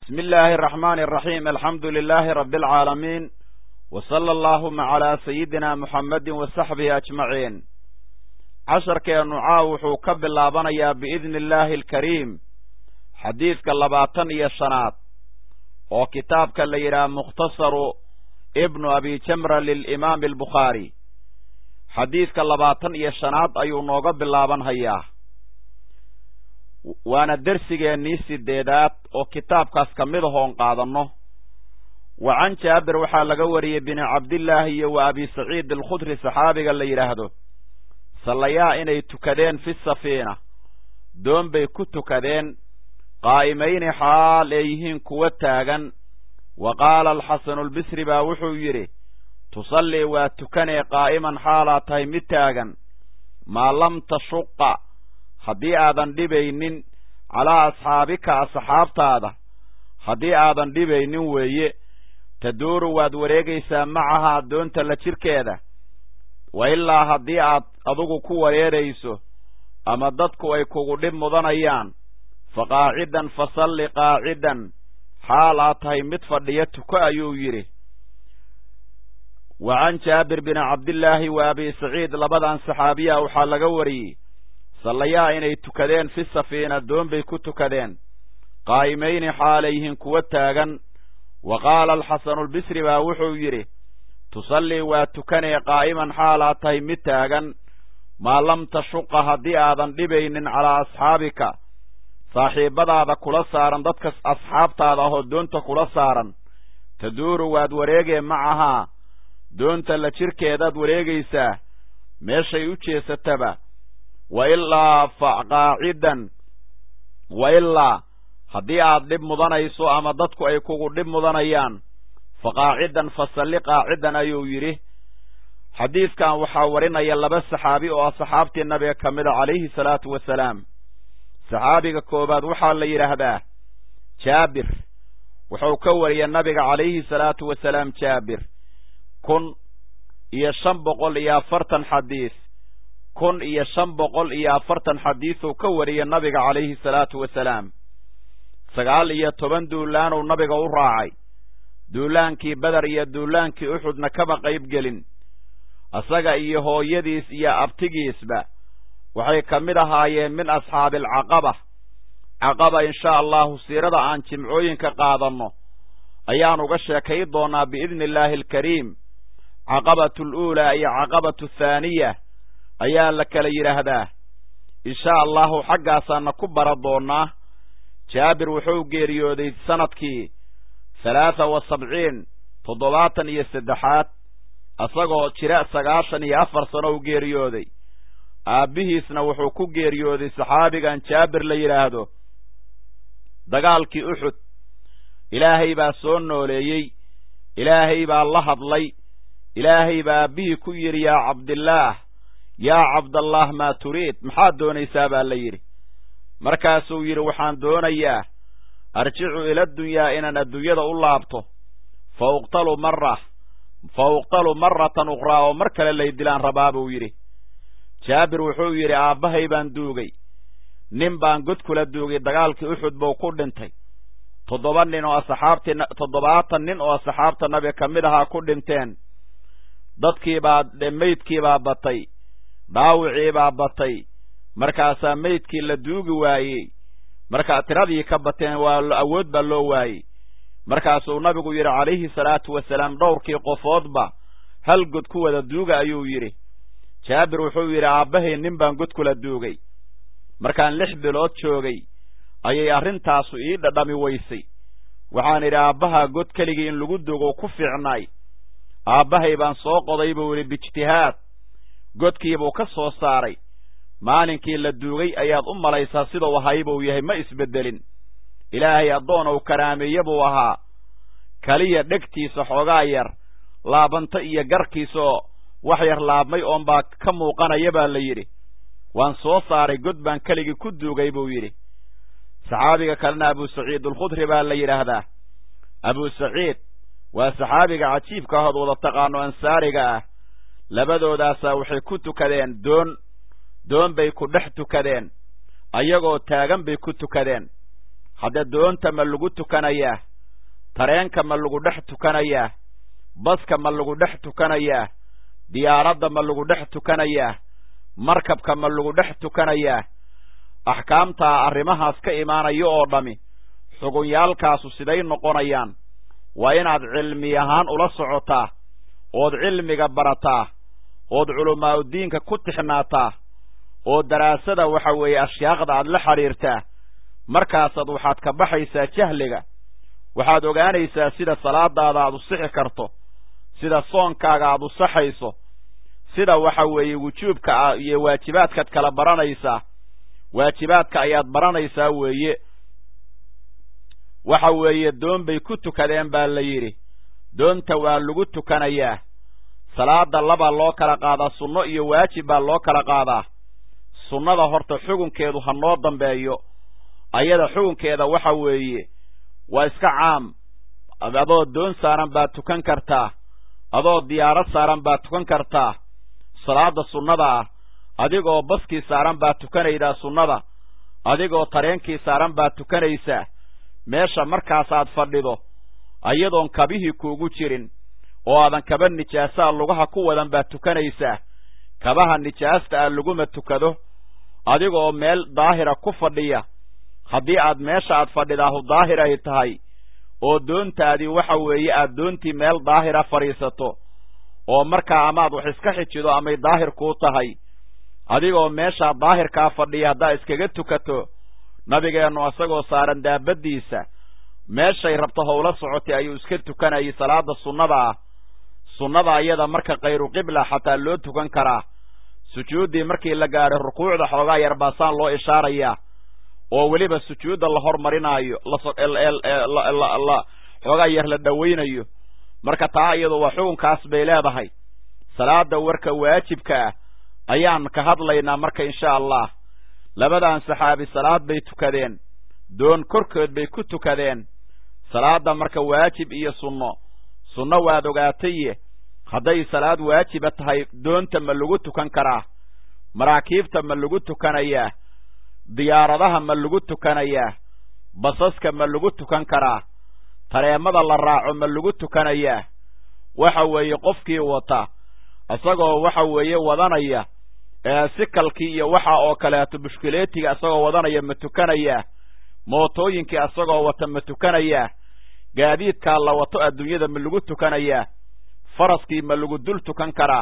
بسم الله الرحمن الرحيم الحمد لله رب العالمين وصلى اللهم على سيدنا محمد وصحبه أجمعين casharkeenu caaw wuxuu ka bilaabanayaa biidni illaahi alkariim xadiidka labaatan iyo shanaad oo kitaabka la yidhaha mukhtasaru ibnu abi jamra lilimaami albukhaari xadiidka labaatan iyo shanaad ayuu nooga bilaaban hayaa waana dersigeennii sideedaad oo kitaabkaas ka mid ahoon qaadanno wa can jaabir waxaa laga wariyey bini cabdillaahi iyo wa abi saciid alkhudri saxaabiga la yidhaahdo sallayaa inay tukadeen fi safiina doon bay ku tukadeen qaa'imayni xaal ay yihiin kuwa taagan wa qaala alxasanu albisri baa wuxuu yidhi tusallii waa tukanee qaa'iman xaalaa tahay mid taagan maa lam tashuqa haddii aadan dhibaynin calaa asxaabika asxaabtaada haddii aadan dhibaynin weeye taduuru waad wareegaysaa macahaa doonta la jirkeeda wa ilaa haddii aad adugu ku wareerayso ama dadku ay kugu dhib mudanayaan fa qaacidan fa salli qaacidan xaal aad tahay mid fadhiya tuko ayuu yidhi wa can jaabir bini cabdillaahi wa abi saciid labadan saxaabiya waxaa laga wariyey sallayaa inay tukadeen fi safiina doon bay ku tukadeen qaa'imayni xaalayyihiin kuwa taagan wa qaala alxasanu albisri baa wuxuu yidhi tusallii waa tukanee qaa'iman xaalaa tahay mid taagan maa lam tashuqa haddii aadan dhibaynin calaa asxaabika saaxiibbadaada kula saaran dadka asxaabtaada ahoo doonta kula saaran taduuru waad wareegee macahaa doonta la jirkeedaad wareegaysaa meeshay u jeesataba wa ilaa fa qaacidan wa ilaa haddii aad dhib mudanayso ama dadku ay kugu dhib mudanayaan fa qaacidan fa salli qaacidan ayuu yidhi xadiidkan waxaa warinaya laba saxaabi oo ah saxaabtii nabiga ka mida calayhi salaatu wasalaam saxaabiga koowaad waxaa la yidhaahdaa jaabir wuxuu ka wariyay nabiga calayhi salaatu wasalaam jaabir kun iyo shan boqol iyo afartan xadiis kun iyo shan boqol iyo afartan xadiisuu ka wariyay nabiga calayhi salaatu wasalaam sagaal iyo toban duulaanuu nabiga u raacay duulaankii beder iyo duulaankii uxudna kama qayb gelin isaga iyo hooyadiis iyo abtigiisba waxay ka mid ahaayeen min asxaabi alcaqaba caqaba inshaa allahu siirada aan jimcooyinka qaadanno ayaan uga sheekay doonaa biidni illaahi alkariim caqabatu aluulaa iyo caqabatu athaaniya ayaa la kala yidhaahdaa inshaa allahu xaggaasaana ku bara doonnaa jaabir wuxuu geeriyooday sanadkii halaatha wa sabciin toddobaatan iyo saddexaad isagoo jira sagaashan iyo afar sano u geeriyooday aabbihiisna wuxuu ku geeriyooday saxaabigan jaabir la yidhaahdo dagaalkii uxud ilaahay baa soo nooleeyey ilaahay baa la hadlay ilaahay baa aabbihii ku yidhi yaa cabdillaah yaa cabdallaah maa turiid maxaad doonaysaa baa la yidhi markaasuu yidhi waxaan doonayaa arjicu ila dunyaa inaan adduunyada u laabto fa uqtalu marra fa uqtalu maratan ukhraa oo mar kale lay dilaan rabaa buu yidhi jaabir wuxuu yidhi aabbahay baan duugay nin baan god kula duugay dagaalkii uxud buu ku dhintay toddoba nin oo asxaabtii toddobaatan nin oo asxaabta nabiga ka mid ahaa ku dhinteen dadkiibaa meydkiibaa batay dhaawiciibaa batay markaasaa meydkii la duugi waayey markaa tiradii ka bateen waa awood baa loo waayey markaasuu nabigu yidhi calayhi salaatu wasalaam dhowrkii qofoodba hal god ku wada duuga ayuu yidhi jaabir wuxuu yidhi aabbahay nin baan god kula duugay markaan lix bilood joogay ayay arrintaasu ii dhadhami weysay waxaan idhi aabbahaa god keligii in lagu duugo ku fiicnaay aabbahay baan soo qoday buu yidhi biijtihaad godkiibuu ka soo saaray maalinkii la duugay ayaad u malaysaa siduu ahay buu yahay ma isbeddelin ilaahay addoon uu karaameeye buu ahaa keliya dhegtiisa xoogaa yar laabanta iyo garkiisaoo wax yar laabmay oonbaa ka muuqanaya baa la yidhi waan soo saaray god baan keligii ku duugay buu yidhi saxaabiga kalena abu saciid alkhudri baa la yidhaahdaa abu saciid waa saxaabiga cajiibka ahood wada taqaano ansaariga ah labadoodaasaa waxay ku tukadeen doon doon bay ku dhex tukadeen ayagoo taagan bay ku tukadeen hadda doonta ma lagu tukanayaa tareenka ma lagu dhex tukanayaa baska ma lagu dhex tukanayaa diyaaradda ma lagu dhex tukanayaa markabka ma lagu dhex tukanayaa axkaamtaa arrimahaas ka imaanayo oo dhammi xugunyaalkaasu siday noqonayaan waa inaad cilmi ahaan ula socotaa ood cilmiga barataa ood culamaa'udiinka ku tixnaataa oo daraasada waxa weeye ashyaaqda aad la xidhiirtaa markaasaad waxaad ka baxaysaa jahliga waxaad ogaanaysaa sida salaadaada aad u sixi karto sida soonkaaga aad u saxayso sida waxa weeye wujuubka iyo waajibaadkaad kala baranaysaa waajibaadka ayaad baranaysaa weeye waxa weeye doon bay ku tukadeen baa la yidhi doonta waa lagu tukanayaa salaada labaa loo kala qaadaa sunno iyo waajib baa loo kala qaadaa sunnada horta xugunkeedu ha noo dambeeyo ayada xugunkeeda waxa weeye waa iska caam adoo doon saaran baad tukan kartaa adoo diyaarad saaran baad tukan kartaa salaada sunnada ah adigoo baskii saaran baad tukanaydaa sunnada adigoo tareenkii saaran baad tukanaysaa meesha markaasaad fadhido ayadoon kabihii kuugu jirin oo aadan kaba nijaasaa lugaha ku wadan baad tukanaysaa kabaha nijaasta ah laguma tukado adigoo meel daahira ku fadhiya haddii aad meesha aad fadhidaahu daahir ay tahay oo doontaadii waxa weeye aad doontii meel daahira fadhiisato oo markaa amaad wax iska xijido amay daahir kuu tahay adigoo meeshaa daahirkaa fadhiya haddaad iskaga tukato nabigeennu isagoo saaran daabaddiisa meeshay rabto howla socotay ayuu iska tukanayay salaada sunnada ah sunnada ayada marka khayru qibla xataa loo tukan karaa sujuuddii markii la gaadhay rukuucda xoogaa yar baasaan loo ishaarayaa oo weliba sujuudda la hormarinaayo la xoogaa yar la dhowaynayo marka taa iyadu waa xukunkaas bay leedahay salaada warka waajibka ah ayaan ka hadlaynaa marka insha allah labadan saxaabi salaad bay tukadeen doon korkood bay ku tukadeen salaadda marka waajib iyo sunno sunno waad ogaataye hadday salaad waajiba tahay doonta ma lagu tukan karaa maraakiibta ma lagu tukanayaa diyaaradaha ma lagu tukanayaa basaska ma lagu tukan karaa tareemada la raaco ma lagu tukanayaa waxa weeye qofkii wata isagoo waxa weeye wadanaya sikalkii iyo waxa oo kaleeto bushkuleetiga isagoo wadanaya ma tukanayaa mootooyinkii isagoo wata ma tukanayaa gaadiidkaa la wato adduunyada ma lagu tukanayaa faraskii ma lagu dul tukan karaa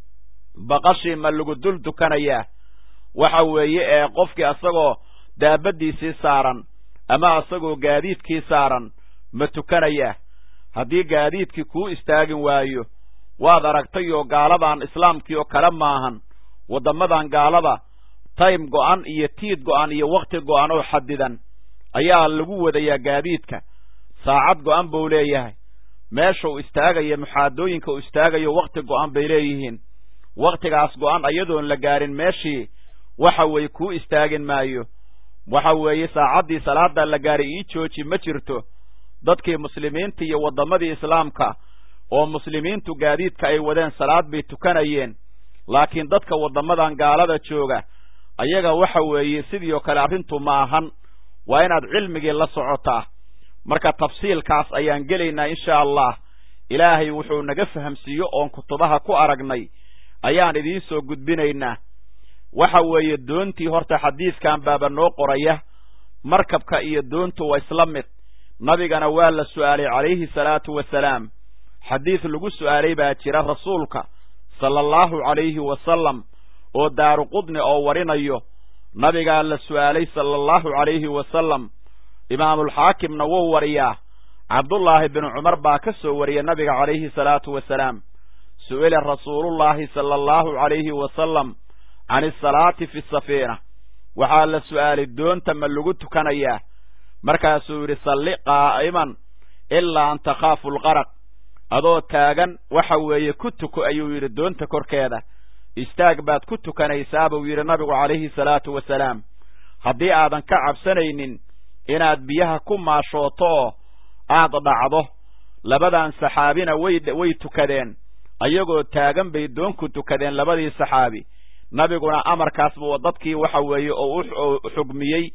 baqashii ma lagu dul tukanayaa waxa weeye ee qofkii isagoo daabaddiisii saaran ama isagoo gaadiidkii saaran ma tukanayaa haddii gaadiidkii kuu istaagin waayo waad aragtayoo gaaladan islaamkii oo kale maahan waddamadan gaalada time go'an iyo tiid go'an iyo wakhti go'an oo xadidan ayaa lagu wadayaa gaadiidka saacad go'an buu leeyahay meesha uu istaagayo muxaadooyinka uu istaagayo wakhti go'an bay leeyihiin wakhtigaas go'an ayadoon la gaarin meeshii waxa weeye kuu istaagin maayo waxa weeye saacaddii salaada la gaaray ii jooji ma jirto dadkii muslimiinta iyo waddamadii islaamka oo muslimiintu gaadiidka ay wadeen salaad bay tukanayeen laakiin dadka waddamadan gaalada jooga ayaga waxa weeye sidii oo kale arrintu ma ahan waa inaad cilmigii la socotaa marka tafsiilkaas ayaan gelaynaa insha allah ilaahay wuxuu naga fahamsiiyo oon kutubaha ku aragnay ayaan idiin soo gudbinaynaa waxa weeye doontii horta xadiidkan baaba noo qoraya markabka iyo doontu waa isla mid nabigana waa la su'aalay calayhi salaatu wasalaam xadiid lagu su'aalay baa jira rasuulka sala allahu calayhi wasalam oo daaru qudni oo warinayo nabigaa la su'aalay sala allahu calayhi wasalam imaamulxaakimna wuu wariyaa cabdullaahi binu cumar baa ka soo wariya nabiga calayhi salaatu wasalaam su'ila rasuulullaahi sala allahu calayhi wasalam can isalaati fi safiina waxaa la su'aalay doonta ma lagu tukanayaa markaasuu yidhi salli qaa'iman ilaa an takhaafu alqaraq adoo taagan waxa weeye ku tuko ayuu yidhi doonta korkeeda istaag baad ku tukanaysaa buu yidhi nabigu calayhi salaatu wasalaam haddii aadan ka cabsanaynin inaad biyaha ku maashooto oo aad dhacdo labadan saxaabina way way tukadeen ayagoo taagan bay doonku tukadeen labadii saxaabi nabiguna amarkaasbuu dadkii waxa weeye oo u xugmiyey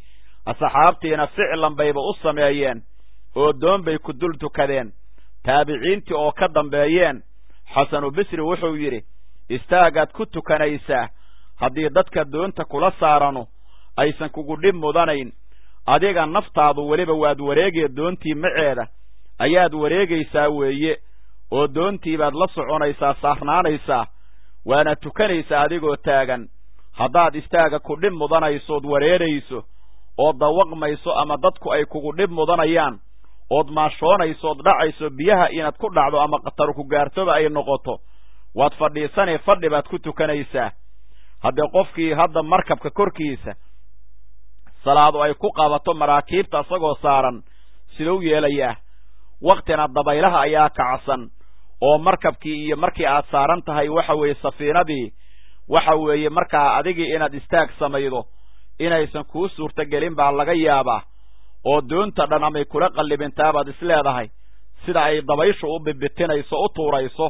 asxaabtiina ficlan bayba u sameeyeen oo doon bay ku dul tukadeen taabiciintii oo ka dambeeyeen xasanu bisri wuxuu yidhi istaagaad ku tukanaysaa haddii dadka doonta kula saaranu aysan kugu dhib mudanayn adiga naftaadu weliba waad wareegee doontii maceeda ayaad wareegaysaa weeye oo doontii baad la soconaysaa saarnaanaysaa waana tukanaysaa adigoo taagan haddaad istaaga ku dhib mudanaysood wareerayso ood dawaqmayso ama dadku ay kugu dhib mudanayaan ood maashoonaysood dhacayso biyaha inaad ku dhacdo ama khatar ku gaartoba ay noqoto waad fadhiisanee fadhi baad ku tukanaysaa haddee qofkii hadda markabka korkiisa salaadu ay ku qabato maraakiibta isagoo saaran siduu yeelayaa wakhtina dabaylaha ayaa kacsan oo markabkii iyo markii aad saaran tahay waxa weeye safiinadii waxa weeye markaa adigii inaad istaag samaydo inaysan kuu suurtogelin baa laga yaabaa oo doonta dhan amay kula qallibintaabaad isleedahay sida ay dabayshu u bibitinayso u tuurayso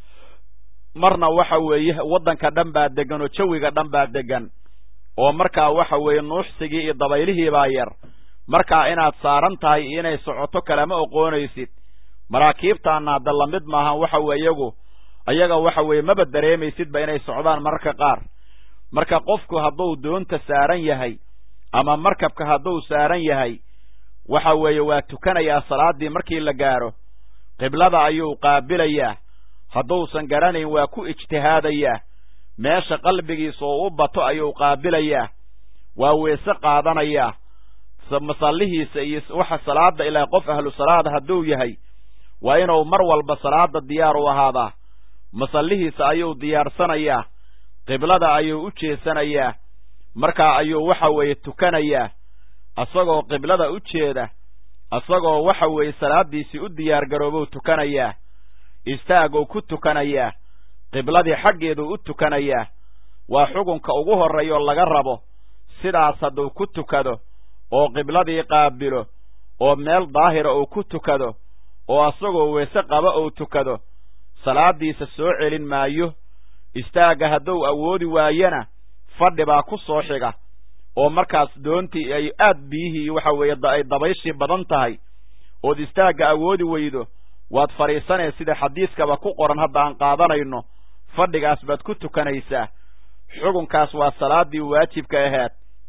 marna waxa weeye waddanka dhan baa degan oo jawiga dhan baa degan oo markaa waxa weeye nuuxsigii iyo dabaylihii baa yar markaa inaad saaran tahay iyo inay socoto kalama oqoonaysid maraakiibtaana hadda lamid maahan waxa weye iyagu ayaga waxa weeye maba dareemaysidba inay socdaan mararka qaar marka qofku hadduu doonta saaran yahay ama markabka hadduu saaran yahay waxa weeye waa tukanayaa salaaddii markii la gaadho qiblada ayuu qaabilayaa hadduusan garanayn waa ku ijtihaadayaa meesha qalbigiisa oo u bato ayuu qaabilayaa waa weese qaadanayaa masallihiisa iyo waxa salaada ilaa qof ahlu salaada hadduu yahay waa inuu mar walba salaada diyaar u ahaadaa masallihiisa ayuu diyaarsanayaa qiblada ayuu u jeesanayaa markaa ayuu waxa weeye tukanayaa asagoo qiblada u jeeda asagoo waxa weeye salaaddiisii u diyaar garoobou tukanayaa istaagou ku tukanayaa qibladii xaggeeduu u tukanayaa waa xukunka ugu horreeyo laga rabo sidaas hadduu ku tukado oo qibladii qaabilo oo meel daahira uu ku tukado oo asagoo weese qaba uu tukado salaaddiisa soo celin maayo istaagga hadduu awoodi waayana fadhi baa ku soo xiga oo markaas doontii ay aad biyihii waxa weeye ay dabayshii badan tahay ood istaagga awoodi weydo waad fadhiisanee sida xadiiskaba ku qoran hadda aan qaadanayno fadhigaas baad ku tukanaysaa xugunkaas waa salaaddii waajibka ahayd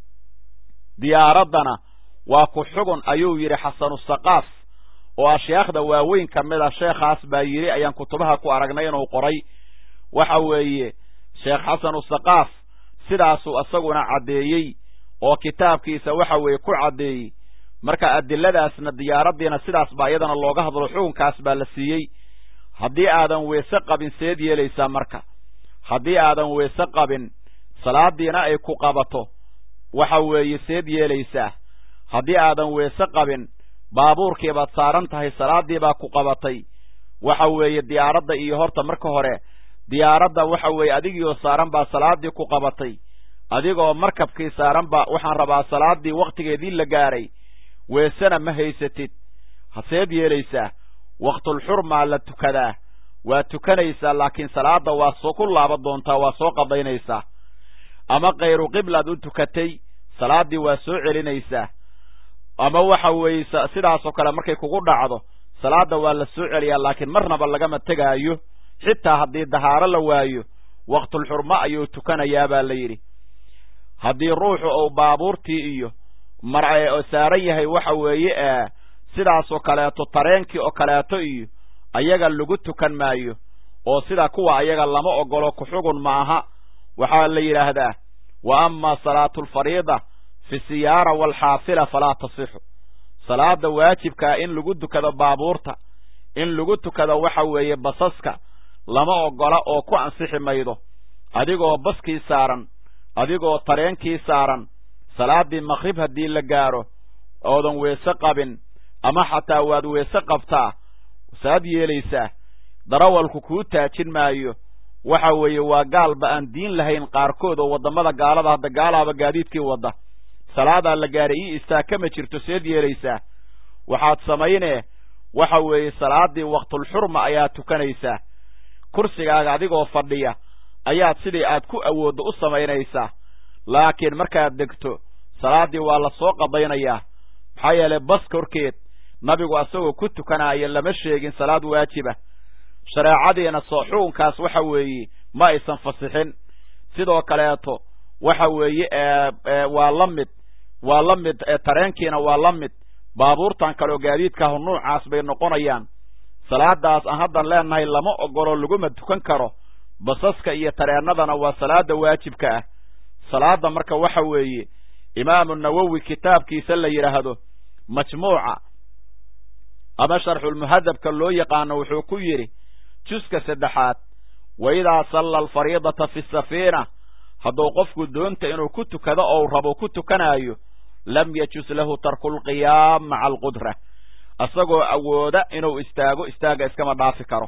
diyaaraddana waa ku xugun ayuu yidhi xasanusaqaaf oo ashyaakhda waaweyn ka mid a sheekhaas baa yidhi ayaan kutubaha ku aragnay inuu qoray waxa weeye sheekh xasanusaqaaf sidaasuu isaguna caddeeyey oo kitaabkiisa waxa weeye ku caddeeyey marka adiladaasna diyaaraddiina sidaas baa iyadana looga hadlo xukunkaas baa la siiyey haddii aadan weese qabin seed yeelaysaa marka haddii aadan weese qabin salaaddiina ay ku qabato waxa weeye seed yeelaysaa haddii aadan weese qabin baabuurkii baad saaran tahay salaaddii baa ku qabatay waxa weeye diyaaradda iyo horta marka hore diyaaradda waxa weeye adigiioo saaran baa salaaddii ku qabatay adigoo markabkii saaran baa waxaan rabaa salaaddii wakhtigeedii la gaaray weesena ma haysatid haseed yeelaysaa waktulxurmaa la tukadaa waa tukanaysaa laakiin salaadda waa soo ku laaban doontaa waa soo qadaynaysaa ama kayru qiblaad u tukatay salaaddii waa soo celinaysaa ama waxa weeye sidaasoo kale markay kugu dhacdo salaadda waa la soo celiyaa laakiin marnaba lagama tegaayo xitaa haddii dahaaro la waayo waktulxurmo ayuu tukanayaa baa la yidhi haddii ruuxu uu baabuurtii iyo mar saaran yahay waxa weeye sidaasoo kaleeto tareenkii oo kaleeto iyo ayaga lagu tukan maayo oo sida kuwa ayaga lama ogolo ku-xugun ma aha waxaa la yidhaahdaa wa ama salaatu alfariida fi siyaara waalxaafila falaa tasixu salaada waajibkaa in lagu tukado baabuurta in lagu tukado waxa weeye basaska lama ogola oo ku ansixi maydo adigoo baskii saaran adigoo tareenkii saaran salaaddii maqrib haddii la gaadho oodan weese qabin ama xataa waad weese qabtaa saad yeelaysaa darawalku kuu taajin maayo waxa weeye waa gaalba aan diin lahayn qaarkood oo waddamada gaalada hadda gaalaaba gaadiidkii wadda salaadaa la gaaray ii istaag kama jirto seed yeelaysaa waxaad samaynee waxa weeye salaaddii waktulxurma ayaad tukanaysaa kursigaaga adigoo fadhiya ayaad sidii aad ku awooddo u samaynaysaa laakiin markaad degto salaaddii waa la soo qadaynayaa maxaa yeelay baska horkeed nabigu asagoo ku tukanaayo lama sheegin salaad waajiba shareecadiina soo xukunkaas waxa weeye ma aysan fasixin sidoo kaleeto waxa weeye waa la mid waa la mid tareenkiina waa la mid baabuurtan kaleoo gaadiidkaahu nuucaas bay noqonayaan salaadaas aan haddan leenahay lama ogolo laguma tukan karo basaska iyo tareennadana waa salaada waajibka ah salaada marka waxa weeye imaamu nawowi kitaabkiisa la yidhaahdo majmuuca ama sharxulmuhadabka loo yaqaano wuxuu ku yidhi juska saddexaad wa idaa salla alfariidata fi safiina hadduu qofku doonta inuu ku tukado ou rabo ku tukanaayo lam yajus lahu tarku lqiyaam maca alqudra isagoo awooda inuu istaago istaaga iskama dhaafi karo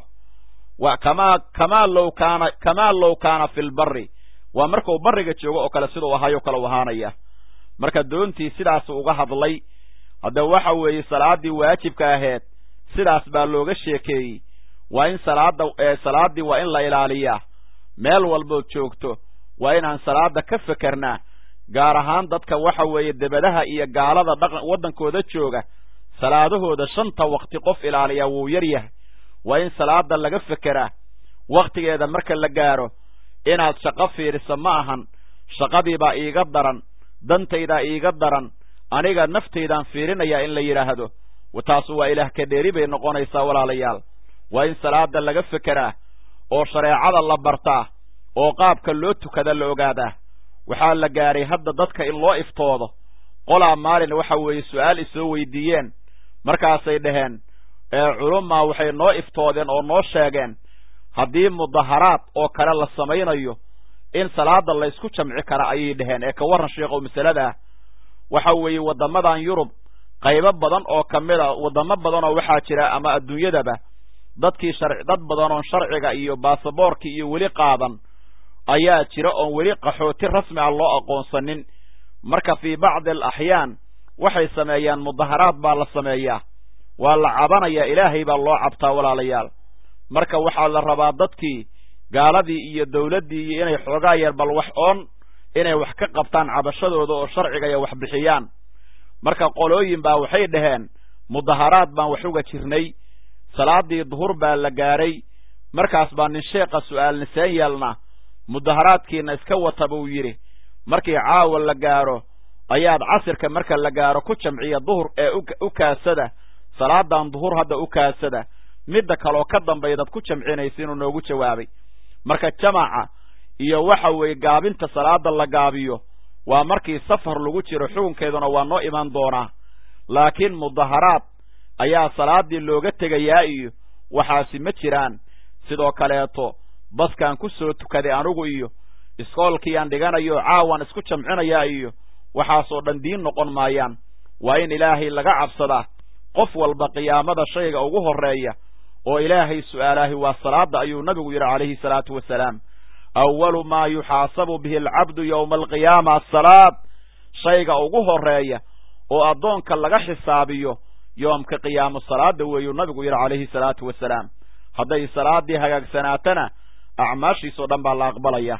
wa kamaa kamaa low kaana kamaa low kaana fi lbari waa markuu bariga joogo oo kale siduu ahaayoo kale u ahaanaya marka doontii sidaasu uga hadlay hadda waxa weeye salaaddii waajibka ahayd sidaas baa looga sheekeeyey waa in salaada salaaddii waa in la ilaaliyaa meel walbood joogto waa inaan salaada ka fekernaa gaar ahaan dadka waxa weeye debadaha iyo gaalada dhaqan waddankooda jooga salaadahooda shanta wakti qof ilaaliyaa wuu yar yahay waa in salaada laga fekeraa wakhtigeeda marka la gaaro inaad shaqo fiidhisa ma ahan shaqadiibaa iiga daran dantaydaa iiga daran aniga naftaydaan fiirinayaa in la yidhaahdo taasu waa ilaah ka dheeri bay noqonaysaa walaalayaal waa in salaada laga fekeraa oo shareecada la bartaa oo qaabka loo tukada la ogaadaa waxaa la gaadhay hadda dadka in loo iftoodo qolaa maalin waxa weeye su-aal isoo weydiiyeen markaasay dhaheen culummaa waxay noo iftoodeen oo noo sheegeen haddii mudaharaad oo kale la samaynayo in salaada laysku jamci kara ayay dhaheen ee ka warran sheekhow masaladaa waxa weeye waddamadan yurub qaybo badan oo ka mid a waddamo badanoo waxaa jira ama adduunyadaba dadkii shar dad badan oon sharciga iyo baasaboorkii iyo weli qaadan ayaa jira oon weli qaxooti rasmi ah loo aqoonsanin marka fii bacdi alaxyaan waxay sameeyaan mudaharaad baa la sameeyaa waa la cabanayaa ilaahay baa loo cabtaa walaalayaal marka waxaa la rabaa dadkii gaaladii iyo dawladdii iyo inay xoogaa yar bal wax oon inay wax ka qabtaan cabashadooda oo sharciga iyo wax bixiyaan marka qolooyin baa waxay dhaheen mudaharaad baan wax uga jirnay salaadii duhur baa la gaadhay markaas baa nin sheekha su'aal niseen yeelna mudaharaadkiina iska wata buu yidhi markii caawa la gaadho ayaad casirka marka la gaadho ku jamciya duhur ee u kaasada salaadan duhur hadda u kaasada midda kaleoo ka dambaydaad ku jamcinaysa inuu noogu jawaabay marka jamaca iyo waxa weeye gaabinta salaada la gaabiyo waa markii safar lagu jiro xukunkeeduna waa noo iman doonaa laakiin mudaharaad ayaa salaadii looga tegayaa iyo waxaasi ma jiraan sidoo kaleeto baskaan ku soo tukaday anigu iyo iskoolkiiyaan dhiganayo caawan isku jamcinayaa iyo waxaasoo dhan diin noqon maayaan waa in ilaahay laga cabsadaa qof walba qiyaamada shayga ugu horreeya oo ilaahay su'aalaahi waa salaada ayuu nabigu yidhi calayhi salaatu wasalaam awalu maa yuxaasabu bihi alcabdu yowma alqiyaama asalaad shayga ugu horreeya oo addoonka laga xisaabiyo yoomka qiyaamo salaada weeyuu nabigu yidhi calayhi salaatu wasalaam hadday salaadii hagaagsanaatana acmaashiisoo dhan baa la aqbalaya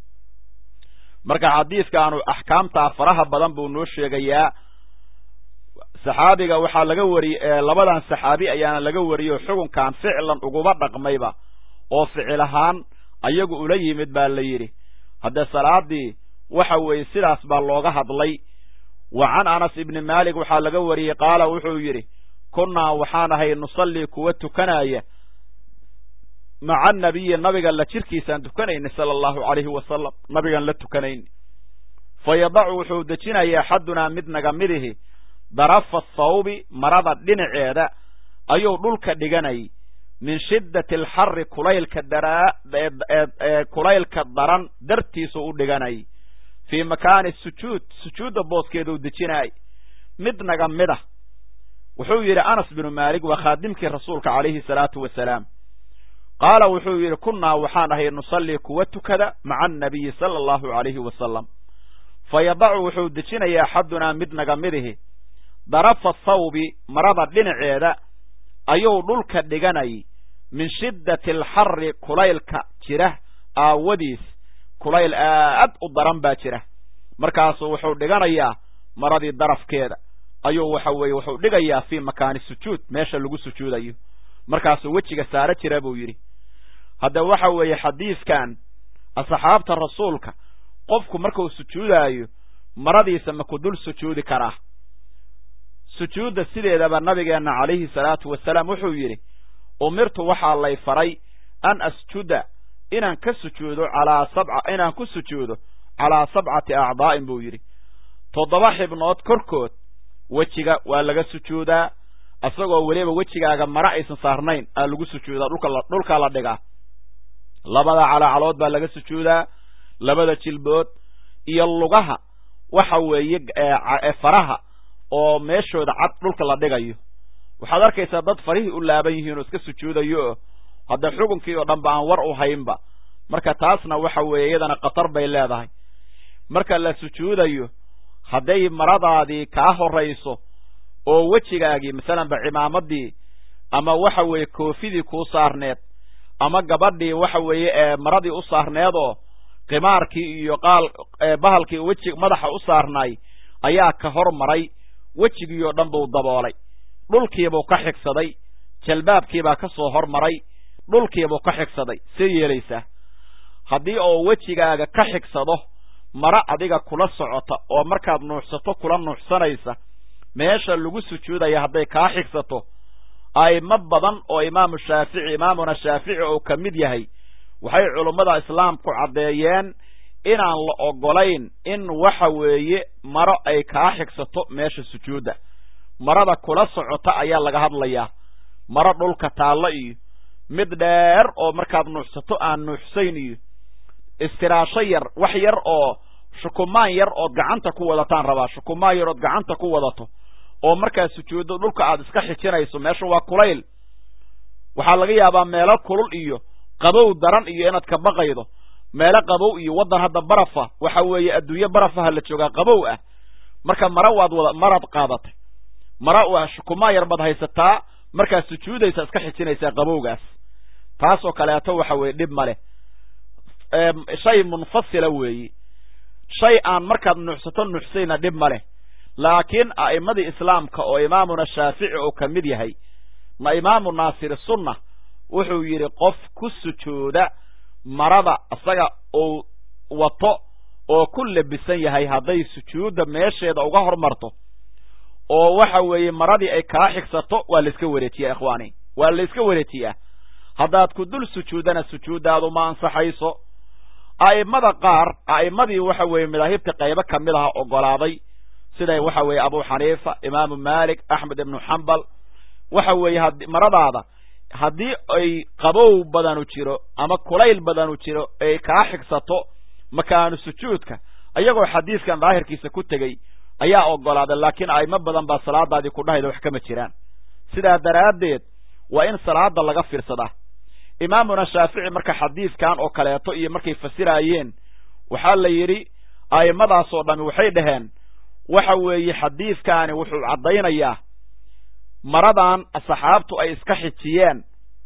marka xadiidkaanu axkaamtaa faraha badan buu noo sheegayaa saxaabiga waxaa laga wariyey labadan saxaabi ayaana laga wariyey xukunkan ficlan uguma dhaqmayba oo ficil ahaan ayagu ula yimid baa la yidhi haddee salaadii waxa weeye sidaas baa looga hadlay wa can anas ibni maalik waxaa laga wariyey qaala wuxuu yidhi kunnaa waxaan ahay nusallii kuwa tukanaya maca nabiyi nabiga la jirkiisaan tukanayni sala allahu calayhi wasalam nabigan la tukanayni fa yadacu wuxuu dejinaya axadunaa mid naga midihi darafa thawbi marada dhinaceeda ayuu dhulka dhiganay min shiddati alxarri kulaylka daraa ee kulaylka daran dartiisu u dhiganay fii makaani sujuud sujuudda booskeeduu dejinaay mid naga mida wuxuu yidhi anas binu maalik waa khaadimkii rasuulka calayhi salaatu wasalaam qaala wuxuu yidhi kunnaa waxaan ahay nusallii kuwa tukada maca annabiyi sala allahu calayhi wasalam fa yadacu wuxuu dejinayaa axadunaa mid naga midihi darafa thawbi marada dhinaceeda ayuu dhulka dhiganay min shiddati alxarri kulaylka jira aawadiis kulayl aad u daran baa jira markaasuu wuxuu dhiganayaa maradii darafkeeda ayuu waxa weeye wuxuu dhigayaa fii makaani sujuud meesha lagu sujuudayo markaasuu wejiga saaro jira buu yidhi hadda waxa weeye xadiidkan asxaabta rasuulka qofku markuu sujuudaayo maradiisa ma ku dul sujuudi karaa sujuudda sideedaba nabigeenna calayhi salaatu wasalaam wuxuu yidhi umirtu waxaa lay faray an asjuda inaan ka sujuudo calaa sabca inaan ku sujuudo calaa sabcati acdaa'in buu yidhi toddoba xibnood korkood wejiga waa laga sujuudaa isagoo weliba wejigaaga mara aysan saarnayn aa lagu sujuudaa dhulkaa la dhigaa labada calaacalood baa laga sujuudaa labada jilbood iyo lugaha waxa weeye faraha oo meeshooda cad dhulka la dhigayo waxaad arkaysaa dad farihii u laaban yihiin oo iska sujuudayo oo hadda xukunkii oo dhanba aan war u haynba marka taasna waxa weeye iyadana khatar bay leedahay marka la sujuudayo hadday maradaadii kaa horayso oo wejigaagii masalanba cimaamadii ama waxa weeye koofidii kuu saarneed ama gabadhii waxa weeye ee maradii u saarneedoo qimaarkii iyo qaal bahalkii weji madaxa u saarnaay ayaa ka hor maray wejigii oo dhan buu daboolay dhulkiibuu ka xigsaday jalbaabkiibaa ka soo hor maray dhulkiibuu ka xigsaday see yeelaysaa haddii oo wejigaaga ka xigsado mara adiga kula socota oo markaad nuuxsato kula nuuxsanaysa meesha lagu sujuudaya hadday kaa xigsato a'imo badan oo imaamu shaafici imaamuna shaafici oo ka mid yahay waxay culummada islaamku caddeeyeen inaan la ogolayn in waxa weeye maro ay kaa xigsato meesha sujuudda marada kula socota ayaa laga hadlayaa maro dhulka taallo iyo mid dheer oo markaad nuuxsato aan nuuxsayn iyo istiraasho yar wax yar oo shukumaan yar ood gacanta ku wadataan rabaa shukumaan yar ood gacanta ku wadato oo markaad sujuuddo dhulka aad iska xijinayso meesha waa kulayl waxaa laga yaabaa meelo kulul iyo qabow daran iyo inaad ka baqaydo meelo qabow iyo waddan hadda barafa waxa weeye adduunye barafaha la joogaa qabow ah marka mara waad wada maraad qaadatay mara waa shukumaan yar baad haysataa markaad sujuudaysa iska xijinaysaa qabowgaas taasoo kaleeto waxa weeye dhib ma leh shay munfasila weeyi shay aan markaad nuuxsato nuuxsayna dhib ma leh laakiin a'immadii islaamka oo imaamuna shaafici oo ka mid yahay ma imaamu naasiri sunna wuxuu yidhi qof ku sujuuda marada isaga uu wato oo ku labisan yahay hadday sujuudda meesheeda uga hormarto oo waxa weeye maradii ay kaa xigsato waa la iska wareejiyaa ikhwaani waa la iska wareejiyaa haddaad ku dul sujuuddana sujuuddaadu ma ansaxayso a'immada qaar a'immadii waxa weeye madaahibta qaybo ka mid aha ogolaaday sida waxa weeye abu xaniifa imaamu maalik axmed ibnu xambal waxa weeye had maradaada haddii ay qabow badanu jiro ama kulayl badanu jiro ay kaa xigsato makaanu sujuudka ayagoo xadiiskan daahirkiisa ku tegey ayaa ogolaaday laakiin a'imo badan baa salaadaadii ku dhahayda wax kama jiraan sidaa daraaddeed waa in salaada laga fiirsadaa imaamuna shaafici marka xadiiskan oo kaleeto iyo markay fasiraayeen waxaa la yidhi a'immadaasoo dhami waxay dhaheen waxa weeye xadiidkaani wuxuu caddaynayaa maradan saxaabtu ay iska xijiyeen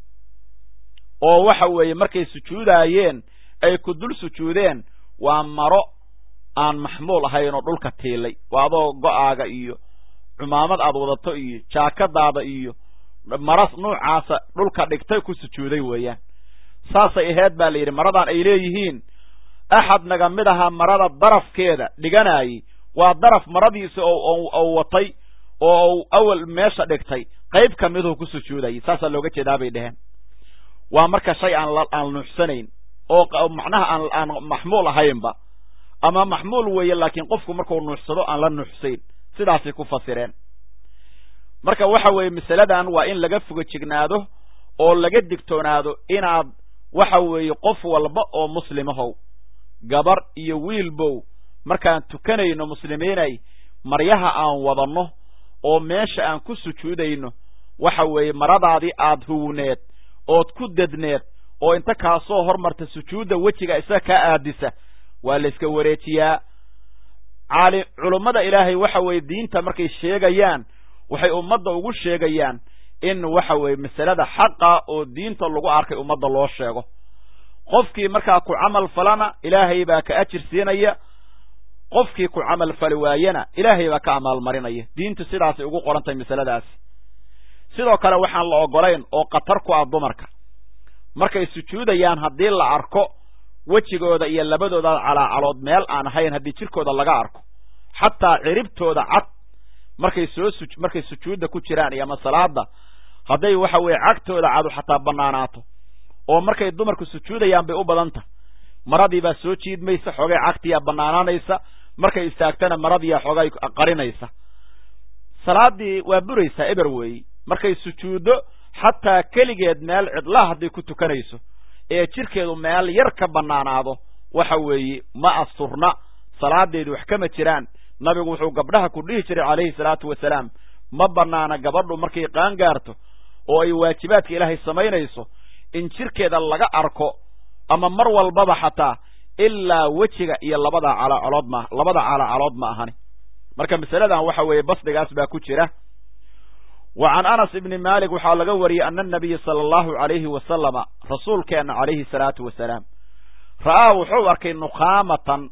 oo waxa weeye markay sujuudaayeen ay ku dul sujuudeen waa maro aan maxmuul ahayn oo dhulka tiilay waa adoo go'aaga iyo cumaamad aad wadato iyo jaakadaada iyo maras nuucaasa dhulka dhigtay ku sujuuday weeyaan saasay aheyd baa la yidhi maradan ay leeyihiin axad naga mid ahaa marada darafkeeda dhiganaayey waa daraf maradiisa ou watay oo u awal meesha dhigtay qayb ka miduu ku sujuudayay saasaa looga jeedaa bay dheheen waa marka shay aan aan nuuxsanayn oo macnaha aan aan maxmuul ahaynba ama maxmuul weeye laakiin qofku markuu nuuxsado aan la nuuxsayn sidaasay ku fasireen marka waxa weeye masaladan waa in laga foga jignaado oo laga digtoonaado inaad waxa weeye qof walba oo muslimahow gabar iyo wiilbow markaan tukanayno muslimiinay maryaha aan wadanno oo meesha aan ku sujuudayno waxa weeye maradaadii aad huwneed ood ku dedneed oo inta kaa soo hormarta sujuudda wejiga isaga kaa aadisa waa la iska wareejiyaa caali culummada ilaahay waxa weeye diinta markay sheegayaan waxay ummadda ugu sheegayaan in waxa weeye masalada xaqa oo diinta lagu arkay ummadda loo sheego qofkii markaa ku camal falana ilaahay baa ka ajir siinaya qofkii ku camal fali waayena ilaahay baa ka amaalmarinaya diintu sidaasay ugu qorantahay masaladaasi sidoo kale waxaan la ogolayn oo khatar ku ah dumarka markay sujuudayaan haddii la arko wejigooda iyo labadooda calaacalood meel aan ahayn haddii jirkooda laga arko xataa ciribtooda cad markay soo su markay sujuudda ku jiraan iyo ama salaada hadday waxa weeye cagtooda cadu xataa banaanaato oo markay dumarku sujuudayaan bay u badan tahay maradii baa soo jiidmaysa xoogay cagtiyaa banaanaanaysa markay istaagtana maradiiyaa xoogay qarinaysa salaadii waa buraysaa eber weeyi markay sujuuddo xataa keligeed meel cidlaa hadday ku tukanayso ee jirkeedu meel yar ka banaanaado waxa weeye ma asturna salaadeedu wax kama jiraan nabigu wuxuu gabdhaha ku dhihi jiray calayhi salaatu wasalaam ma banaana gabadhu markay qaan gaarto oo ay waajibaadka ilaahay samaynayso in jirkeeda laga arko ama mar walbaba xataa ilaa wejiga iyo labada calacalood ma labada calacalood ma ahani marka masaladan waxa weeye basdigaas baa ku jira wa can anas ibni malik waxaa laga wariyey ana anabiya sala allahu alayhi wasalama rasuulkeenna calayhi salaatu wasalaam ra'aa wuxuu arkay nukhaamatan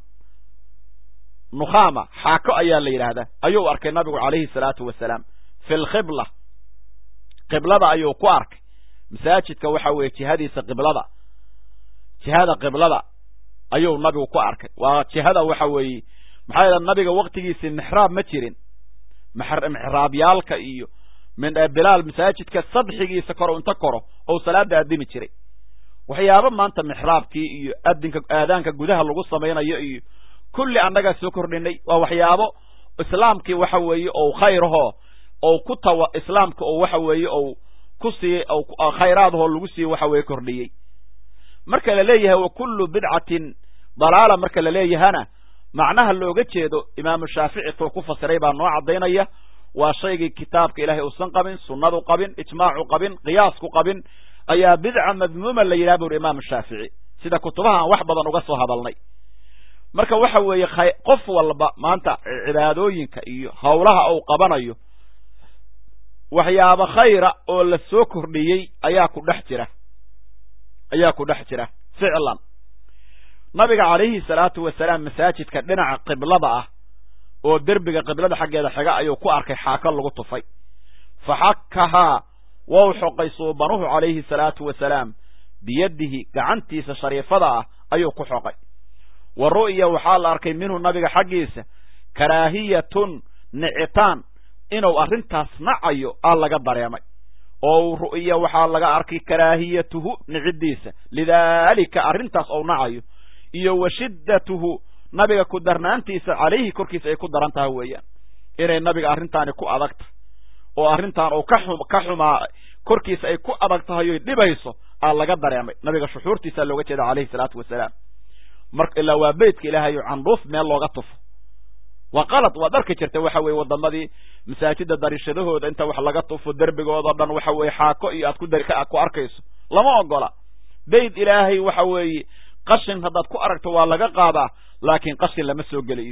nukhaama xaako ayaa la yidhaahdaa ayuu arkay nabigu calayhi salaatu wasalaam fi lkhibla qiblada ayuu ku arkay masaajidka waxa weeye jihadiisa qiblada jihada qiblada ayuu nabigu ku arkay waa jihada waxa weeye maxaa yeele nabiga waktigiisii mixraab ma jirin mixraabyaalka iyo bilaal masaajidka sadxigiisa koro inta koro ou salaada addimi jiray waxyaabo maanta mixraabkii iyo adinka aadaanka gudaha lagu samaynayo iyo kulli annagaa soo kordhinay waa waxyaabo islaamkii waxa weeye ou khayrahoo ou ku tawa islaamka oo waxa weeye ou ku sii khayraadahoo lagu sii waxa weeye kordhiyey marka la leeyahay wa kullu bidcatin dalaala marka la leeyahana macnaha looga jeedo imaamu shaafici tuu ku fasiray baa noo caddaynaya waa shaygii kitaabka ilaahay uusan qabin sunnadu qabin ijmaacu qabin qiyaasku qabin ayaa bidca madmuuma la yidhaha buuri imaamu shaafici sida kutubaha aan wax badan uga soo hadalnay marka waxa weeye qof walba maanta cibaadooyinka iyo howlaha uu qabanayo waxyaabo khayra oo la soo kordhiyey ayaa ku dhex jira ayaa ku dhex jira ficlan nabiga calayhi salaatu wasalaam masaajidka dhinaca qiblada ah oo derbiga qiblada xaggeeda xiga ayuu ku arkay xaako lagu tufay fa xakkahaa wou xoqay suubanuhu calayhi salaatu wasalaam biyadihi gacantiisa shariifada ah ayuu ku xoqay wa ru'ya waxaa la arkay minhu nabiga xaggiisa karaahiyatun nicitaan inuu arrintaas nacayo aa laga dareemay oo ru'ya waxaa laga arkay karaahiyatuhu nicidiisa lidaalika arrintaas ou nacayo iyo wa shiddatuhu nabiga ku darnaantiisa calayhi korkiisa ay ku daran tahay weeyaan inay nabiga arrintaani ku adag tahay oo arrintan uu ka xumaa korkiisa ay ku adag tahay oy dhibayso aa laga dareemay nabiga shuxuurtiisaa looga jeeda calayhi salaatu wasalaam mar ilaa waa beytka ilaahayo candhuuf meel looga tufo waa qalad waad arki jirta waxa weye wadamadii masaajida dariishadahooda inta wax laga tufo derbigoodao dhan waxa weye xaako iyo aad ku dari ku arkayso lama ogola beyt ilaahay waxa weeye qashin haddaad ku aragto waa laga qaadaa laakiin qashin lama soo geliyo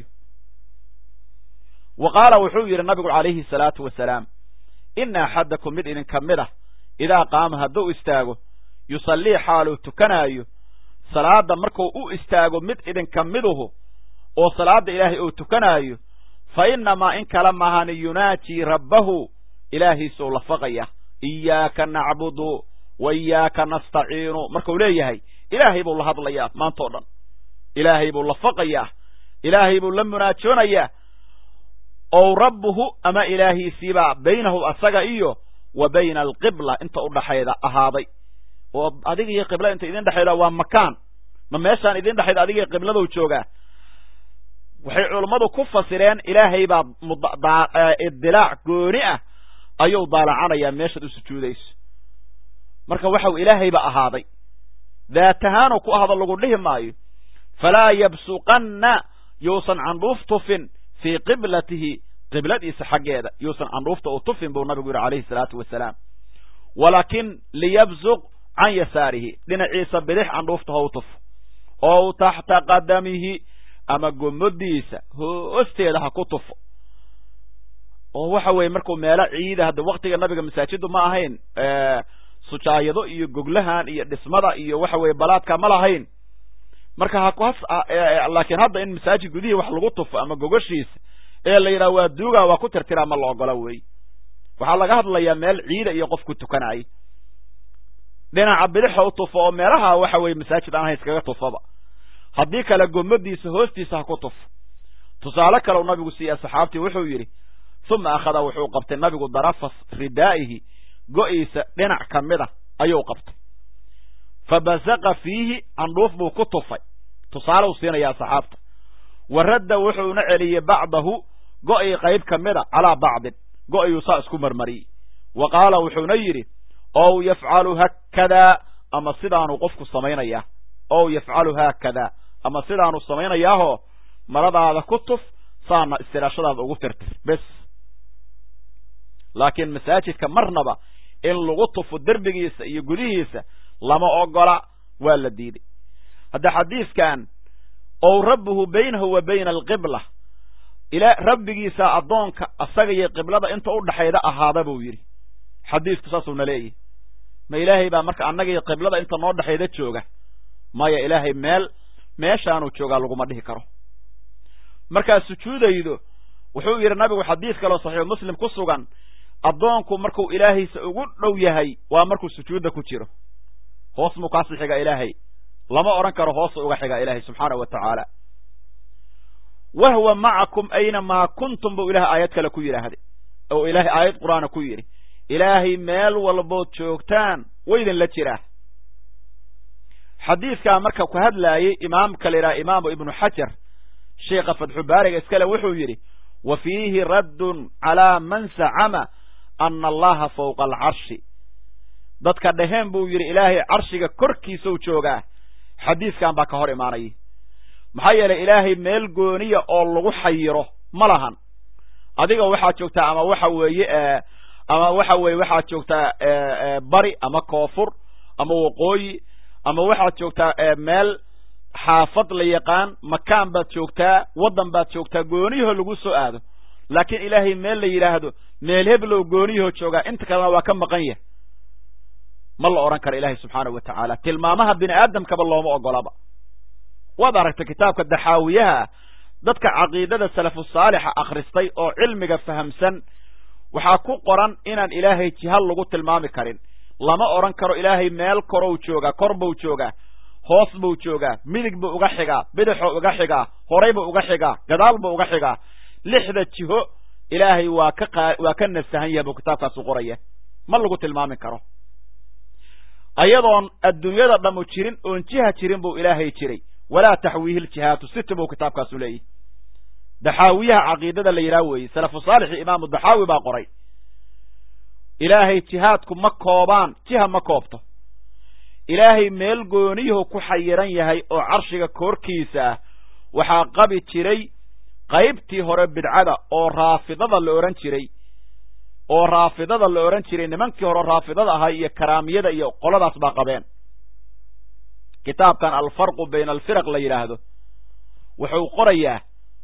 wa qaala wuxuu yidhi nabigu calayhi salaatu wasalaam ina axadakum mid idinka mid ah idaa qaama hadduu istaago yusallii xaaluu tukanaayo salaada markuu u istaago mid idinka miduhu oo salaada ilaahay uu tukanaayo fa innamaa in kala mahani yunaajii rabbahu ilaahiisuu lafaqaya iyaaka nacbudu wa iyaaka nastaciinu markuu leeyahay ilaahay buu la hadlayaa maantao dhan ilaahay buu lafaqayaa ilaahay buu la munaajoonayaa ow rabbuhu ama ilaahiisiibaa baynahu asaga iyo wa bayna alqibla inta udhaxayda ahaaday oo adiga iyo qibla inta idin dhexayda waa makaan ma meeshaan idin dhexayda adiga iyo qibladou joogaa waxay culummadu ku fasireen ilaahay baa idilaac gooni ah ayuu daalacanayaa meeshaad u sujuudayso marka waxau ilaahayba ahaaday daatahaanuu ku ahdo lagu dhihi maayo falaa yabsuqanna yuusan candhuuf tufin fii qiblatihi qibladiisa xaggeeda yuusan candhuufta u tufin buu nabigu yidhi calayhi salaatu wasalaam walaakin liyabsuq can yasaarihi dhinaciisa bidix candhuufta ha u tufo ow taxta qadamihi ama gomodiisa hoosteeda ha ku tufo oo waxa weeye markuu meelo ciida hadda waktiga nabiga masaajiddu ma ahayn sujaayado iyo goglahan iyo dhismada iyo waxa weeye balaadka ma lahayn marka laakiin hadda in masaajid gudihii wax lagu tufo ama gogoshiisa ee la yidhaha waa duuga waa ku tirtiraa ma la ogola wey waxaa laga hadlayaa meel ciida iyo qof ku tukanaayo dhinaca bidixo u tufo oo meelaha waxa weye masaajid aan hayskaga tufaba haddii kale gomadiisa hoostiisa ha ku tufo tusaale kale u nabigu siiya saxaabtii wuxuu yidhi uma akhada wuxuu qabtay nabigu darafa ridaa'ihi go-iisa dhinac ka mid a ayuu qabtay fa basaqa fiihi candhuuf buu ku tufay tusaale u siinayaa saxaabta wa radda wuxuuna celiyey bacdahu go-ii qayb ka mid a calaa bacdin go-iyuu saa isku marmariyey wa qaala wuxuuna yidhi ow yafcalu haakadaa ama sidaanuu qofku samaynayaa ow yafcalu haakadaa ama sidaanuu samaynayaahoo maradaada ku tuf saana istiraashadaada ugu tirtir bes laakiin masaajidka marnaba in lagu tufo derbigiisa iyo gudihiisa lama ogola waa la diiday hadda xadiidkan ow rabbuhu baynahu wa bayna alqibla ila rabbigiisa addoonka asaga iyo qiblada inta u dhaxayda ahaada buu yidhi xadiidku saasuuna leeyahy ma ilaahay baa marka annaga iyo qiblada inta noo dhexayda jooga maya ilaahay meel meeshaanuu joogaa laguma dhihi karo markaad sujuudaydo wuxuu yidhi nabigu xadiid kaloo saxiixu muslim ku sugan addoonku markuu ilaahaysa ugu dhow yahay waa markuu sujuudda ku jiro hoos muu kaasi xigaa ilaahay lama odhan karo hoosu uga xigaa ilaahay subxaanahu wa tacaala wahwa macakum aynamaa kuntum buu ilahay aayad kale ku yidhaahday oo ilaahay aayad qur-aana ku yidhi ilaahay meel walbood joogtaan waydin la jiraa xadiidkaa marka ku hadlaayey imaamka la yidhaha imaamu ibnu xajar sheikha fatxubaariga iskale wuxuu yidhi wa fiihi raddun calaa man zacama ana allaha fawqa alcarshi dadka dheheen buu yidhi ilaahay carshiga korkiisau joogaa xadiiskan baa ka hor imaanaya maxaa yeelay ilaahay meel gooniya oo lagu xayiro ma lahan adiga waxaad joogtaa ama waxa weeye ama waxa weeye waxaad joogtaa bari ama koonfur ama waqooyi ama waxaad joogtaa meel xaafad la yaqaan makaan baad joogtaa waddan baad joogtaa gooniyahoo lagu soo aado laakiin ilaahay meel la yidhaahdo meel heblow gooniyahoo joogaa inta kalena waa ka maqan yahay ma la odhan karo ilaahay subxaanahu wa tacaala tilmaamaha bini aadamkaba looma ogolaba waad aragtay kitaabka daxaawiyaha dadka caqiidada salafu saalixa akhristay oo cilmiga fahamsan waxaa ku qoran inaan ilaahay jihal lagu tilmaami karin lama odhan karo ilaahay meel korow joogaa kor buu joogaa hoos buu joogaa midig buu uga xigaa bidixuu uga xigaa horay buu uga xigaa gadaal buu uga xigaa lixda jiho ilaahay waa ka qa waa ka nasahan yahay buu kitaabkaasu qoraya ma lagu tilmaami karo ayadoon adduunyada dhammu jirin oon jiha jirin buu ilaahay jiray walaa taxwiihi ljihaatu sita buu kitaabkaasu leeyahy daxaawiyaha caqiidada la yidhaha weeye salafu saalixi imaamu daxaawi baa qoray ilaahay jihaadku ma koobaan jiha ma koobto ilaahay meel gooniyuhu ku xayiran yahay oo carshiga koorkiisa ah waxaa qabi jiray qaybtii hore bidcada oo raafidada la odhan jiray oo raafidada la odhan jiray nimankii hore raafidada ahaa iyo karaamiyada iyo qoladaas baa qabeen kitaabkan alfarqu bayna alfiraq la yidhaahdo wuxuu qorayaa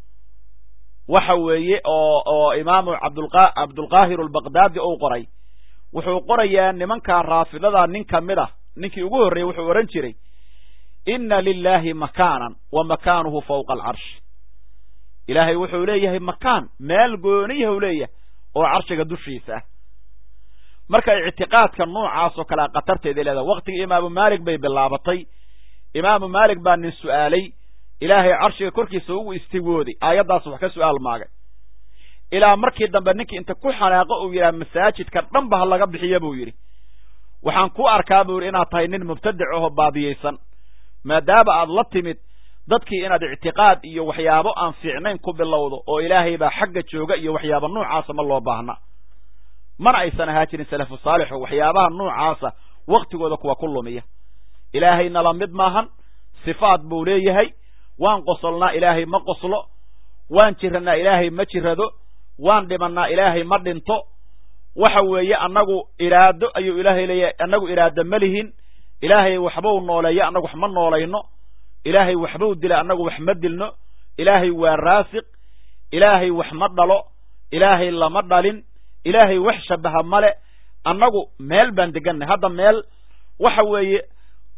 waxa weeye oo oo imaamu abdulqa cabdulqaahir albaqdaadi uu qoray wuxuu qorayaa nimankaa raafidada nin ka mid ah ninkii ugu horreeyey wuxuu odhan jiray inna lilaahi makaanan wa makaanuhu fawqa alcarshi ilaahay wuxuu leeyahay makaan meel gooniyahu leeyahay oo carshiga dushiisa ah marka ictiqaadka noocaas oo kalea khatarteeda leedahay waktigii imaamu maalik bay bilaabatay imaamu maalik baa nin su'aalay ilaahay carshiga korkiisa ugu istiwooday aayaddaas wax ka su'aal maagay ilaa markii dambe ninkii inta ku xanaaqo uu yidhaha masaajidka dhanba ha laga bixiya buu yidhi waxaan ku arkaa buu yidhi inaad tahay nin mubtadic ahoo baadiyeysan maadaama aad la timid dadkii inaad ictiqaad iyo waxyaabo aan fiicnayn ku bilowdo oo ilaahay baa xagga jooga iyo waxyaaba noocaasa ma loo baahna mana aysan ahaa jirin salafu saalixu waxyaabaha noocaasa waktigooda kuwa ku lumiya ilaahay nala mid maahan sifaad buu leeyahay waan qosolnaa ilaahay ma qoslo waan jirannaa ilaahay ma jirado waan dhimannaa ilaahay ma dhinto waxa weeye annagu iraado ayuu ilaahay leeyahay annagu iraado ma lihin ilaahay waxbuu nooleeya annagu wax ma noolayno ilaahay waxbuu dila annagu wax ma dilno ilaahay waa raasiq ilaahay wax ma dhalo ilaahay lama dhalin ilaahay wax shabaha male annagu meel baan degannahay hadda meel waxa weeye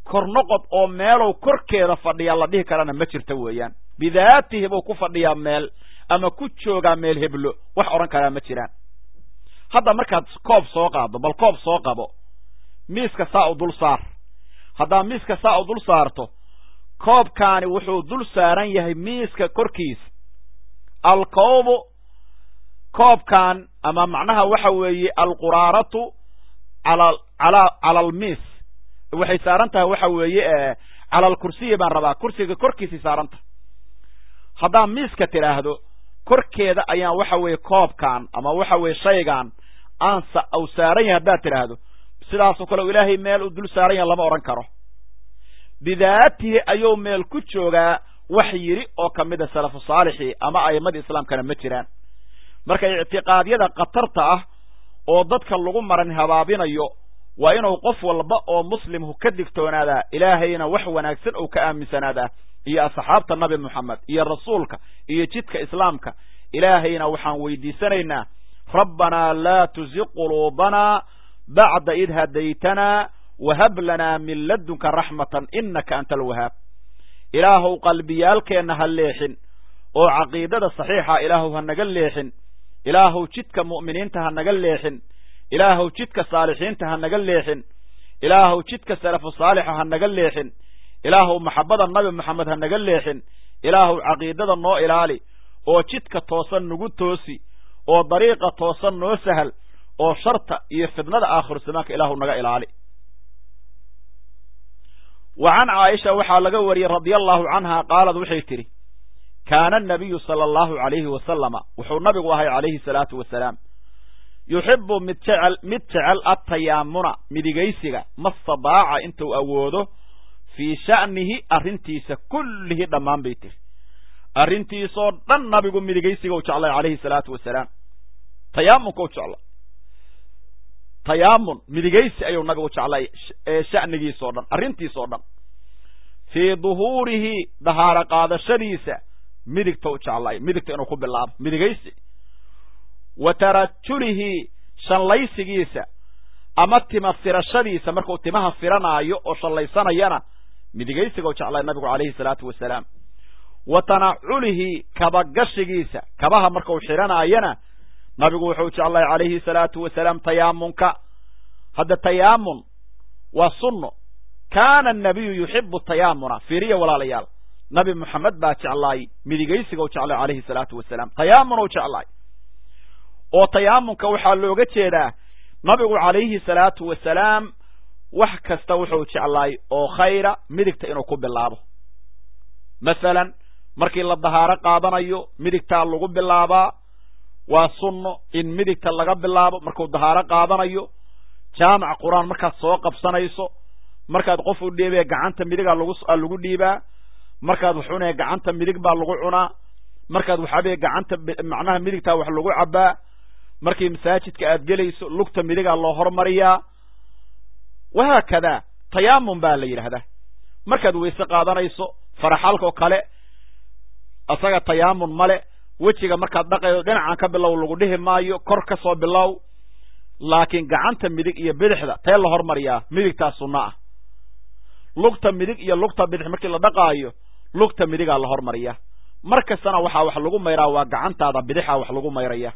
kornoqod oo meelow korkeeda fadhiyaa la dhihi karana ma jirto weeyaan bidaatihi buu ku fadhiyaa meel ama ku joogaa meel heblo wax odhan karaa ma jiraan hadda markaad koob soo qaaddo bal koob soo qabo miiska saa u dul saar haddaa miiska saa u dul saarto koobkaani wuxuu dul saaran yahay miiska korkiisa alkoobu koobkan ama macnaha waxa weeye alquraaratu ala ala cala almiis waxay saaran tahay waxa weeye cala alkursiyi baan rabaa kursiga korkiisay saaran tahay haddaa miiska tidhaahdo korkeeda ayaan waxa weeye koobkan ama waxa weeye shaygan aan u saaran yahay haddaad tidhaahdo sidaasoo kale ilaahay meel uu dul saaran yahay lama odhan karo bidaatihi ayuu meel ku joogaa wax yidhi oo ka mida salafu saalixii ama a'immadii islaamkana ma jiraan marka ictiqaadyada khatarta ah oo dadka lagu maran habaabinayo waa inuu qof walba oo muslimhu ka digtoonaadaa ilaahayna wax wanaagsan uu ka aaminsanaadaa iyo asxaabta nabi moxamed iyo rasuulka iyo jidka islaamka ilaahayna waxaan weydiisanaynaa rabbanaa laa tuziq quluubanaa bacda id hadaytanaa wahab lanaa min ladunka raxmatan inaka anta alwahaab ilaahuw qalbiyaalkeenna ha leexin oo caqiidada saxiixa ilaahuw ha naga leexin ilaahuw jidka mu'miniinta ha naga leexin ilaahuw jidka saalixiinta ha naga leexin ilaahuw jidka salafu saalixa ha naga leexin ilaahuw maxabbada nabi moxamed ha naga leexin ilaahuw caqiidada noo ilaali oo jidka toosan nagu toosi oo dariiqa toosan noo sahal oo sharta iyo fidnada aakhiru zamaanka ilaahuw naga ilaali wa can caaisha waxaa laga wariyey radia allahu canha qaalad waxay tidhi kaana anabiyu sala allahu calayhi wasalama wuxuu nabigu ahay calayhi salaatu wasalaam yuxibu mid jecel mid jecel atayaamuna midigaysiga mastadaaca intuu awoodo fii sha'nihi arrintiisa kullihi dhammaan bay tiri arrintiisoo dhan nabigu midigaysiga u jeclay calayhi salaatu wasalaam tayaamunka u jeclay tayaamun midigaysi ayuu nabigu jeclay sha'nigiisoo dhan arrintiisoo dhan fii duhuurihi dahaaro qaadashadiisa midigta u jeclay midigta inuu ku bilaabo midigaysi wa tarajulihi shallaysigiisa ama tima firashadiisa markuu timaha firanaayo oo shallaysanayana midigaysiga u jeclay nabigu calayhi salaatu wasalaam wa tanaculihi kabagashigiisa kabaha markuu xidhanaayana nabigu wuxuu jeclay calayhi salaatu wasalaam tayaamunka hadda tayaamun waa sunno kaana anabiyu yuxibu tayaamuna fiiriya walaalayaal nabi moxamed baa jeclaay midigaysiga u jeclay calayhi salaatu wasalaam tayaamun u jeclaay oo tayaamunka waxaa looga jeedaa nabigu calayhi salaatu wasalaam wax kasta wuxuu jeclaay oo khayra midigta inuu ku bilaabo masalan markii la dahaaro qaadanayo midigtaa lagu bilaabaa waa sunno in midigta laga bilaabo markuu dahaaro qaadanayo jaamac qur-aan markaad soo qabsanayso markaad qof u dhiibee gacanta midigaa lagu lagu dhiibaa markaad wax cunaya gacanta midig baa lagu cunaa markaad waxabee gacanta macnaha midigtaa wax lagu cabbaa markii masaajidka aad gelayso lugta midigaa loo hormariyaa wahaakadaa tayaamun baa la yidhaahdaa markaad weyse qaadanayso faraxalkoo kale isaga tayaamun male wejiga markaad dhaqaydo dhinacan ka bilow lagu dhihi maayo kor ka soo bilow laakiin gacanta midig iyo bidixda tee la hormariyaa midigtaa sunno ah lugta midig iyo lugta bidix markii la dhaqaayo lugta midigaa la hormariyaa mar kastana waxaa wax lagu mayraa waa gacantaada bidixa wax lagu mayraya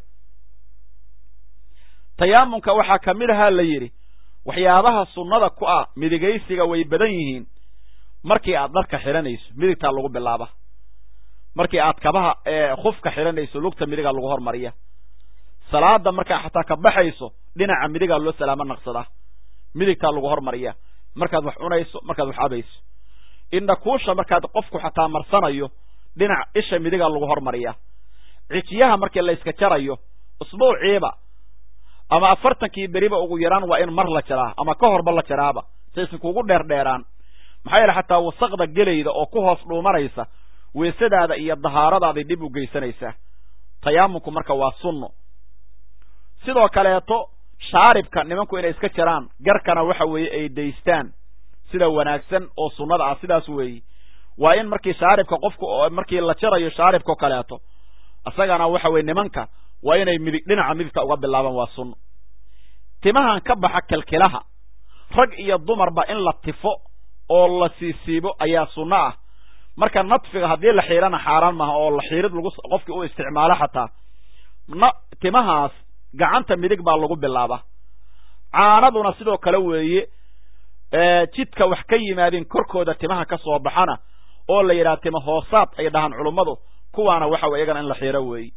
tayaamunka waxaa ka mid ahaa la yidhi waxyaabaha sunnada ku ah midigaysiga way badan yihiin markii aad dharka xidhanayso midigtaa lagu bilaaba markii aad kabaha khufka xidhanayso lugta midigaa lagu hormariya salaada markaa xataa ka baxayso dhinaca midigaa loo salaamo naqsadaa midigtaa lagu hormariya markaad wax cunayso markaad wax cabayso indhakuusha markaad qofku xataa marsanayo dhinac isha midigaa lagu hormariya cijiyaha markii la yska jarayo usbuuciiba ama afartankii beriba ugu yaraan waa in mar la jaraa ama ka horba la jaraaba saysan kugu dheerdheeraan maxaa yeele xataa wasaqda gelayda oo ku hoos dhuumanaysa weesadaada iyo dahaaradaada dhib u geysanaysaa tayaamunku marka waa sunno sidoo kaleeto shaaribka nimanku inay iska jaraan garkana waxa weeye ay daystaan sida wanaagsan oo sunnada ah sidaas weeye waa in markii shaaribka qofku markii la jarayo shaaribkao kaleeto isagana waxa weye nimanka waa inay midig dhinaca midigta uga bilaabaan waa sunno timahan ka baxa kilkilaha rag iyo dumarba in la tifo oo la siisiibo ayaa sunno ah marka nadfiga haddii la xiirana xaaraan maaha oo la xiirid lagu qofkii u isticmaalo xataa na timahaas gacanta midig baa lagu bilaaba caanaduna sidoo kale weeye jidka wax ka yimaadeen korkooda timaha ka soo baxana oo la yidhaha tima hoosaad ay dhahaan culummadu kuwaana waxa wey iyagana in la xiiro weeye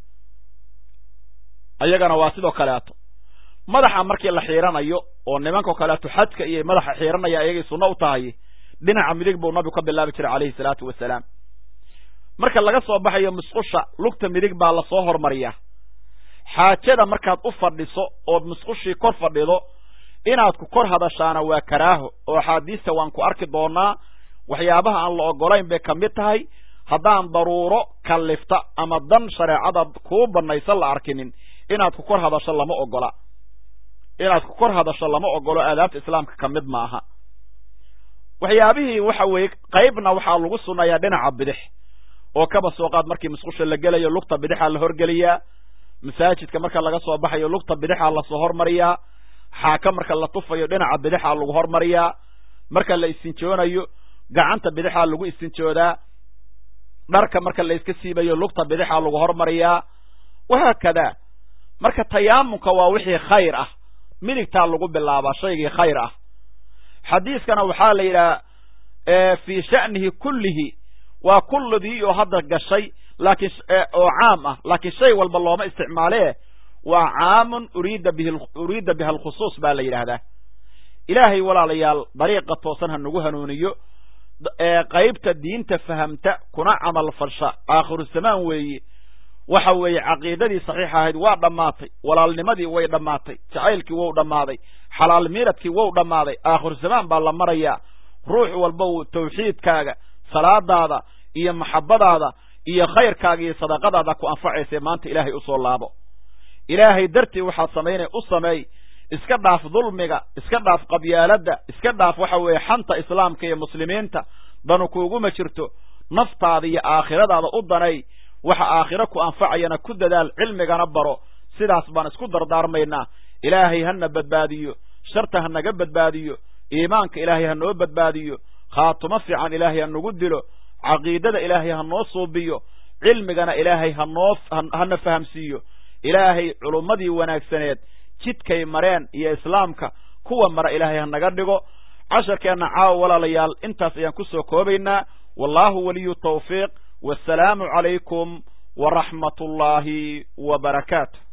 iyagana waa sidoo kaleeto madaxa markii la xiiranayo oo nimankao kaleeto xajka iyo madaxa xiiranaya ayagay sunno u tahay dhinaca midig buu nabigu ka bilaabi jiray calayhi salaatu wasalaam marka laga soo baxayo musqusha lugta midig baa lasoo hormariyaa xaajada markaad u fadhiso ood musqushii kor fadhido inaad ku kor hadashaana waa karaaho oo axaadiista waan ku arki doonaa waxyaabaha aan la ogolayn bay ka mid tahay haddaan daruuro kallifta ama dan shareecada kuu bannaysan la arkinin inaad ku kor hadasho lama ogola inaad ku kor hadasho lama ogolo aadaabta islaamka ka mid maaha waxyaabihii waxa weeye qaybna waxaa lagu sunnayaa dhinaca bidix oo kaba soo qaad markii musqusha la gelayo lugta bidixaa la horgeliyaa masaajidka marka laga soo baxayo lugta bidixaa lasoo hormariyaa xaaka marka la tufayo dhinaca bidixaa lagu hormariyaa marka la istinjoonayo gacanta bidixaa lagu istinjoodaa dharka marka la iska siibayo lugta bidixaa lagu hormariyaa wahaakadaa marka tayaamunka waa wixii khayr ah midigtaa lagu bilaabaa shaygii khayr ah xadiiskana waxaa la yidhaha fii sha'nihi kullihi waa kulladii oo hadda gashay laakiin oo caam ah laakiin shay walba looma isticmaalee waa caamun uriida bihi uriida biha alkhusuus baa la yidhaahdaa ilaahay walaalayaal dariiqa toosan ha nagu hanuuniyo qaybta diinta fahamta kuna camal fasha aakhiru zamaan weeye waxa weeye caqiidadii saxiixa ahayd waa dhammaatay walaalnimadii way dhammaatay jacaylkii wou dhammaaday xalaal miiradkii wou dhammaaday aakhiru zamaan baa la marayaa ruux walba uu tawxiidkaaga salaadaada iyo maxabbadaada iyo khayrkaaga iyo sadaqadaada ku anfacaysa maanta ilaahay usoo laabo ilaahay dartii waxaad samaynay u sameey iska dhaaf dulmiga iska dhaaf qabyaaladda iska dhaaf waxa weeye xanta islaamka iyo muslimiinta danu kuuguma jirto naftaada iyo aakhiradaada u danay waxa aakhiro ku anfacayana ku dadaal cilmigana baro sidaas baan isku dardaarmaynaa ilaahay hana badbaadiyo sharta ha naga badbaadiyo iimaanka ilaahay ha noo badbaadiyo khaatumo fiican ilaahay ha nagu dilo caqiidada ilaahay ha noo suubiyo cilmigana ilaahay hanoo hana fahamsiiyo ilaahay culummadii wanaagsaneed jidkay mareen iyo islaamka kuwa mara ilaahay ha naga dhigo casharkeenna caawa walaalayaal intaas ayaan ku soo koobaynaa wallahu waliyu tawfiiq wassalaamu calaykum waraxmat ullaahi wa barakaatu